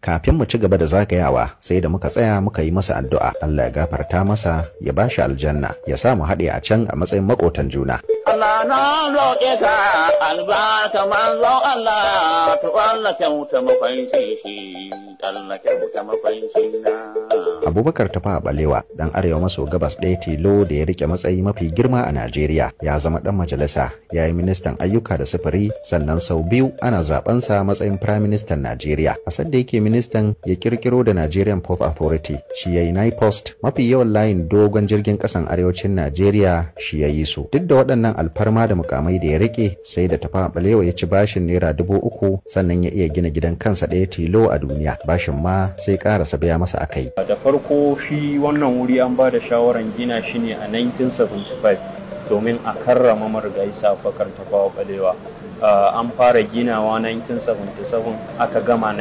kafin mu ci gaba da zagayawa sai da muka tsaya muka yi masa addu'a Allah ya gafarta masa ya bashi aljanna ya sa mu haɗe a can a matsayin makotan juna Allah na roƙe ka albarka manzo Allah to Allah kyauta makwanci shi Allah kyauta makwanci na. Abubakar Tafa Balewa dan arewa maso gabas ɗaya tilo da ya rike matsayi mafi girma a Najeriya ya zama ɗan majalisa ya yi ministan ayyuka da sufuri sannan sau biyu ana zabensa matsayin Prime Minister Najeriya a sadda yake ministan ya kirkiro da Nigerian Port Authority shi ya yi NIPOST mafi yawan layin dogon jirgin ƙasan arewacin Najeriya shi ya yi su duk da waɗannan alfarma da mukamai da ya rike sai da Tafa Balewa ya ci bashin naira dubu uku sannan ya iya gina gidan kansa ɗaya tilo a duniya bashin ma sai ƙarasa biya masa akai. da farko shi wannan wuri an ba da shawaran gina shi ne a 1975 domin a karrama marigayi safakar tafawa balewa an fara ginawa 1977 aka gama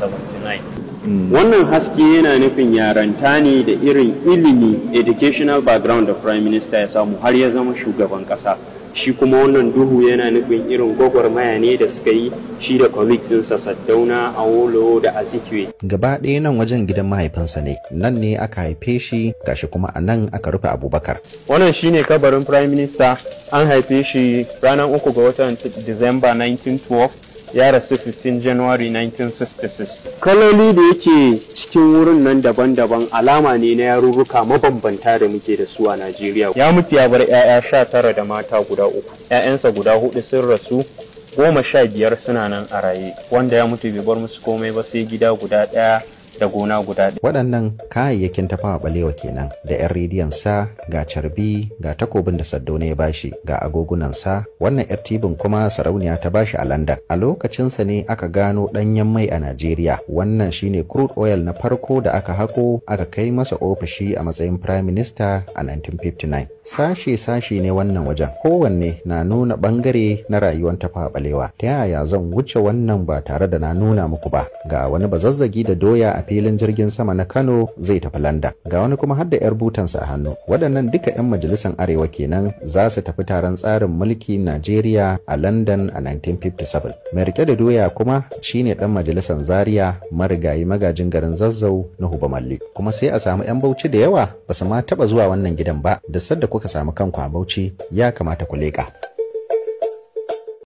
1979 wannan haske yana nufin yaranta ne da irin ilimi educational background da prime minister ya samu har ya zama shugaban kasa shi kuma wannan duhu yana nufin irin gwagwarmaya ne da suka yi shi da colleagues ɗinsa Saddauna, Awolo da Azikiwe. Gaba ɗaya nan wajen gidan mahaifinsa ne, nan ne aka haife shi gashi kuma a nan aka rufe Abubakar. Wannan shine kabarin Prime Minister an haife shi ranar uku ga watan Disamba 1912 ya rasu 15 January 1966. Kaloli da yake cikin wurin nan daban-daban alama ne na yarurruka mabambanta da muke da su a Najeriya. Ya mutu ya bar 'ya'ya sha tara da mata guda uku. 'Ya'yansa guda hudu sun rasu goma sha biyar suna nan a raye wanda ya mutu bai bar musu komai ba sai gida guda ɗaya da gona guda ɗaya. Waɗannan kayayyakin tafawa balewa kenan da 'yan rediyon sa ga carbi ga takobin da Saddauna ya bashi ga agogunan sa wannan 'yar tibin kuma sarauniya ta bashi a London. A lokacinsa ne aka gano ɗanyen mai a Najeriya wannan shine crude oil na farko da aka hako aka kai masa ofishi a matsayin Prime Minister a 1959. Sashe-sashe ne wannan wajen kowanne na nuna ɓangare na rayuwar tafawa balewa. Ta yaya zan wuce wannan ba tare da na nuna muku ba ga wani bazazzagi da doya a filin jirgin sama na Kano zai tafi London. Ga wani kuma har da 'yar butansa a hannu. Waɗannan duka 'yan majalisan Arewa kenan za su tafi taron tsarin mulki Najeriya a London a 1957. Mai rike da doya kuma shine ɗan majalisan Zaria marigayi magajin garin Zazzau na Huba Malli. Kuma sai a samu 'yan Bauchi da yawa ba su ma taɓa zuwa wannan gidan ba da sadda kuka samu kanku a Bauchi ya kamata ku leƙa.